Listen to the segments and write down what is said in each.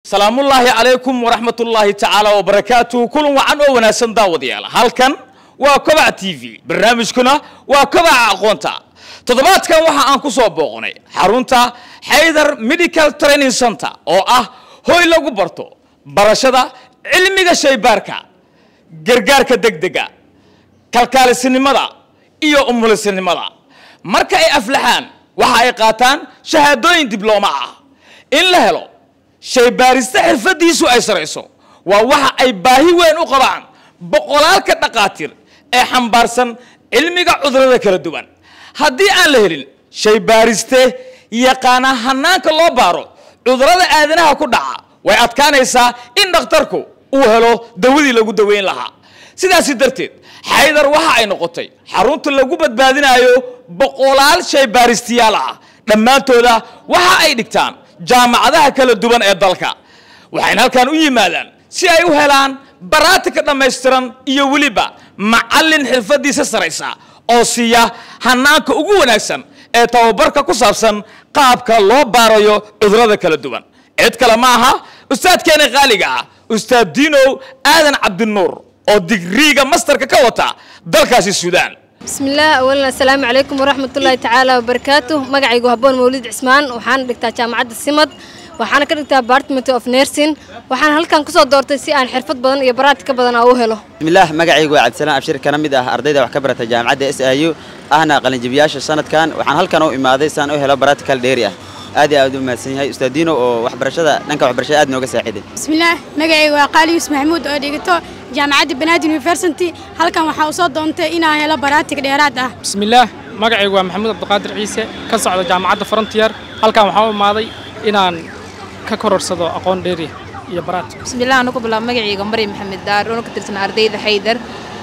salaamullaahi calaykum waraxmatullaahi tacaala wabarakaatuhu kulan wacan oo wanaagsan daawadayaal halkan waa kobaca t v barnaamijkuna waa kobaca aqoonta toddobaadkan waxa aan ku soo booqnay xarunta xaydar medical training center oo ah hoy lagu barto barashada cilmiga shaybaarka gargaarka degdega kalkaalisinimada iyo umulisinimada marka ay aflaxaan waxa ay qaataan shahaadooyin diblooma ah in la helo shaybaarista xirfadiisu ay sarayso waa waxa ay baahi weyn u qabaan boqolaalka dhaqaatiir ee xambaarsan cilmiga cudurada kala duwan haddii aan la helin shaybaariste yaqaana hanaanka loo baaro cudurada aadanaha ku dhaca way adkaanaysaa in dhakhtarku uu helo dawadii lagu daweyn lahaa sidaasi darteed xaydar waxa ay noqotay xarunta lagu badbaadinayo boqolaal shaybaaristiyaal ah dhammaantooda waxa ay dhigtaan jaamacadaha kala duwan ee dalka waxayna halkan u yimaadaan si ay u helaan baraatika dhammaystiran iyo weliba macallin xirfadiisa saraysa oo siiya hanaanka ugu wanaagsan ee tababarka ku saabsan qaabka loo baarayo cudurada kala duwan cid kale ma aha ustaadkeena qaaliga ah ustaad diinow aadan cabdinuur oo digriiga mastarka ka wata dalkaasi suudaan bismillaah awalan assalaamu calaykum waraxmatullaahi tacaala wabarakaatu magacaygu habboon mawlid cismaan waxaana dhigtaa jaamacadda simad waxaana ka dhigtaa department of nursing waxaan halkan kusoo doortay si aan xirfad badan iyo baraatika badan aan u helo bismillaah magacaygu waa cabdisalaan abshir kana mid ah ardayda wax ka barata jaamacadda s i u ahna qalinjabiyaasha sanadkan waxaan halkan u imaaday si aan u helo baratical dheeri ah aad iyo aad u mahadsan yahay ustaadiino oo waxbarashada dhanka waxbarashada aad nooga saaciday bismillaah magacaygu waa qaali yuusuf maxamuud oo dhigato jaamacadda banaadir university halkan waxaa u soo doontay inaan helo baraatig dheeraad ah bismillaah magacaygu waa maxamuud cabdiqaadir ciise ka socda jaamacadda frontier halkan waxaan u imaaday inaan ka kororsado aqoon dheeri iyo baraat bismillaah anu ku bilaabo magacayga mari maxamed daar oona ka tirsan ardayda xaydar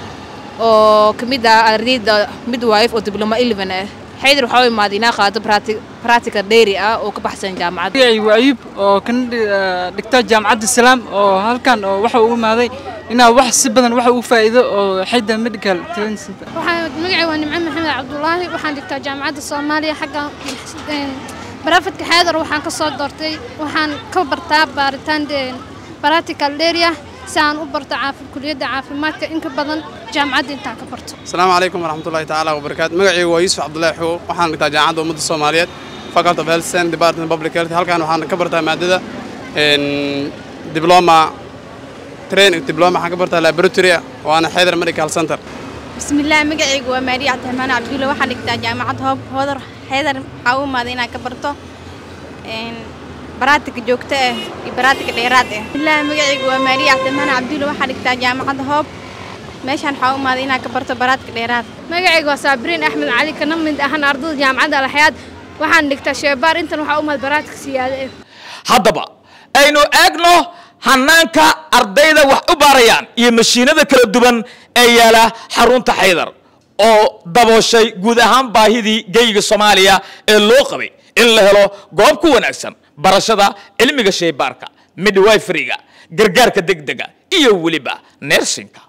oo ka mid ah ardayda midwife oo dibloma eleven ah xaydar waxaa u imaaday inaa qaado practical dheeri ah oo ka baxsan jaamacadda magacaygu ayub oo kana dhigta jaamacadda salaam oo halkan oo waxa uu imaaday inaa wax si badan waxa uu faa'iido oo xayda medical training center waxaan magacay waa nimco maxamed cabdulaahi waxaan dhigtaa jaamacadda soomaaliya xagga barafadka xaydar waxaan ka soo doortay waxaan ka bartaa baaritaan baratical area si aan u barto kuliyadda caafimaadka in ka badan jaamacadda intaan ka barto asalaamu calaykum waraxmatullahi tacaala wabarakaatu magacaygu waa yuusuf cabdullaahi xogo waxaan dhigtaa jaamacadda ummadda soomaaliyeed faculty of health science department public health halkan waxaan ka bartaa maadada diploma training diploma waxaan ka bartaa laboratory waana xaydar medical center bismillaah magacaygu waa maariya cabdiraxmaan cabdulle waxaan dhigtaa jaamacad hoob hoodar xaydar waxaa u imaaday inaan ka barto baraatika joogto ah iyo baraatika dheeraad ah bismillaah magacaygu waa maariya cabdiraxmaan cabdulle waxaan dhigtaa jaamacadda hoob meeshaan waxaa u imaaday inaan ka barto baraatika dheeraad magacaygu waa saabiriin axmed cali kana mid ahan ardayda jaamacadda alxayaad waxaan dhigtaa sheebaar intan waxaa u imaad baraatika siyaado ah haddaba aynu eegno hanaanka ardayda wax u baarayaan iyo mashiinada kala duwan ee yaala xarunta xaydar oo dabooshay guud ahaan baahidii geyga soomaaliya ee loo qabay in la helo goob ku wanaagsan barashada cilmiga shaybaarka midwiferiga gargaarka degdega iyo weliba nersinka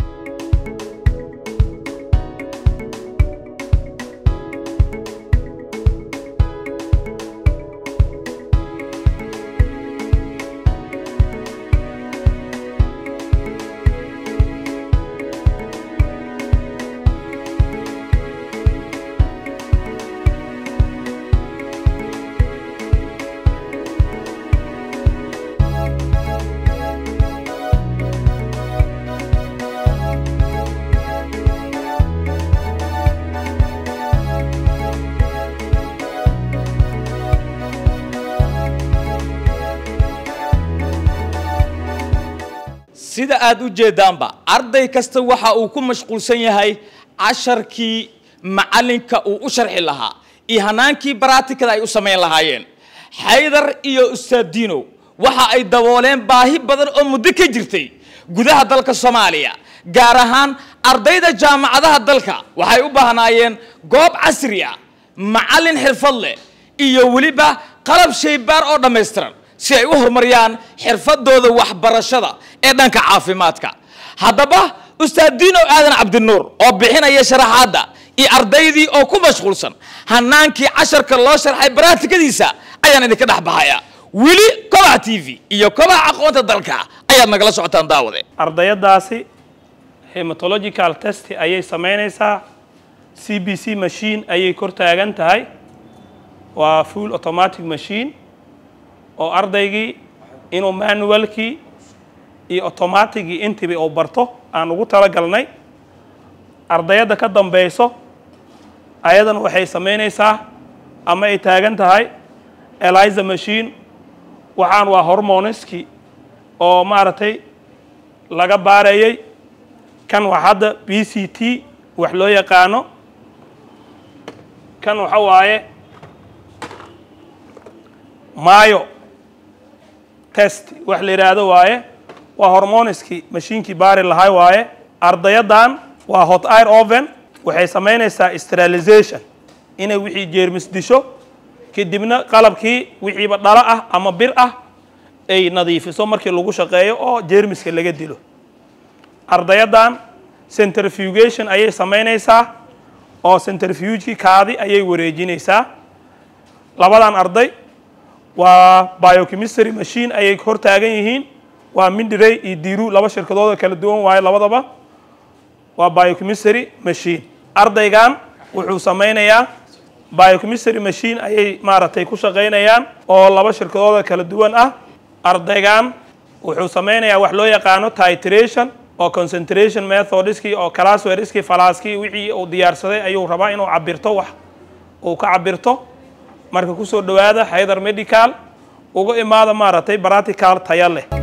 sida aad u jeedaanba arday kasta waxa uu ku mashquulsan yahay casharkii macallinka uu u sharxi lahaa iyo hanaankii baraatikada ay u samayn lahaayeen xaydar iyo ustaadiinow waxa ay dabooleen baahi badan oo muddo ka jirtay gudaha dalka soomaaliya gaar ahaan ardayda jaamacadaha dalka waxay u baahnaayeen goob casri ah macallin xirfad leh iyo weliba qalab shaybaar oo dhammaystiran si ay u horumariyaan xirfadooda waxbarashada ee dhanka caafimaadka haddaba ustaadiinow aadan cabdinuur oo bixinaya sharaxaadda iyo ardaydii oo ku mashquulsan hanaankii casharka loo sharxay baraatikadiisa ayaan idinka dhex baxaya weli kobaca t v iyo kobaca aqoonta dalka ayaad nagala socotaan daawade ardayadaasi hematological test ayay samaynaysaa c b c machine ayay kor taagan tahay waa full automatic machine oo ardaygii inuu manualkii iyo automaticgii intiba uu barto aan ugu talagalnay ardayadda ka dambayso ayadana waxay samaynaysaa ama ay taagan tahay eliza machine waxaan waa hormoniski oo maaragtay laga baarayay kan waa hadda b c t wax loo yaqaano kan waxa waaye mayo test wax la yidhaahdo waaye waa hormoniski mashiinkii baari lahay waaye ardayaddan waa hot air oven waxay samaynaysaa sterilization inay wixii jeermis disho kadibna qalabkii wixiiba dhalo ah ama bir ah ay nadiifiso markii lagu shaqeeyo oo jeermiska laga dilo ardayaddan centrifugation ayay samaynaysaa oo centrifugekii kaadi ayay wareejinaysaa labadan arday waa biochemistry machine ayay hor taagan yihiin waa mindirey iyo diru laba shirkadooda kala duwan waaye labadaba waa biochemistry machine ardaygan wuxuu samaynayaa biochemistry machine ayay maaragtay ku shaqaynayaan oo laba shirkadooda kala duwan ah ardaygan wuxuu samaynayaa wax loo yaqaano titration oo concentration methodskii oo classwariskii falaaskii wixii uu diyaarsaday ayuu rabaa inuu cabirto wax uu ka cabirto marka kusoo dhowaada haydar medical uga imaada maaragtay practical taya leh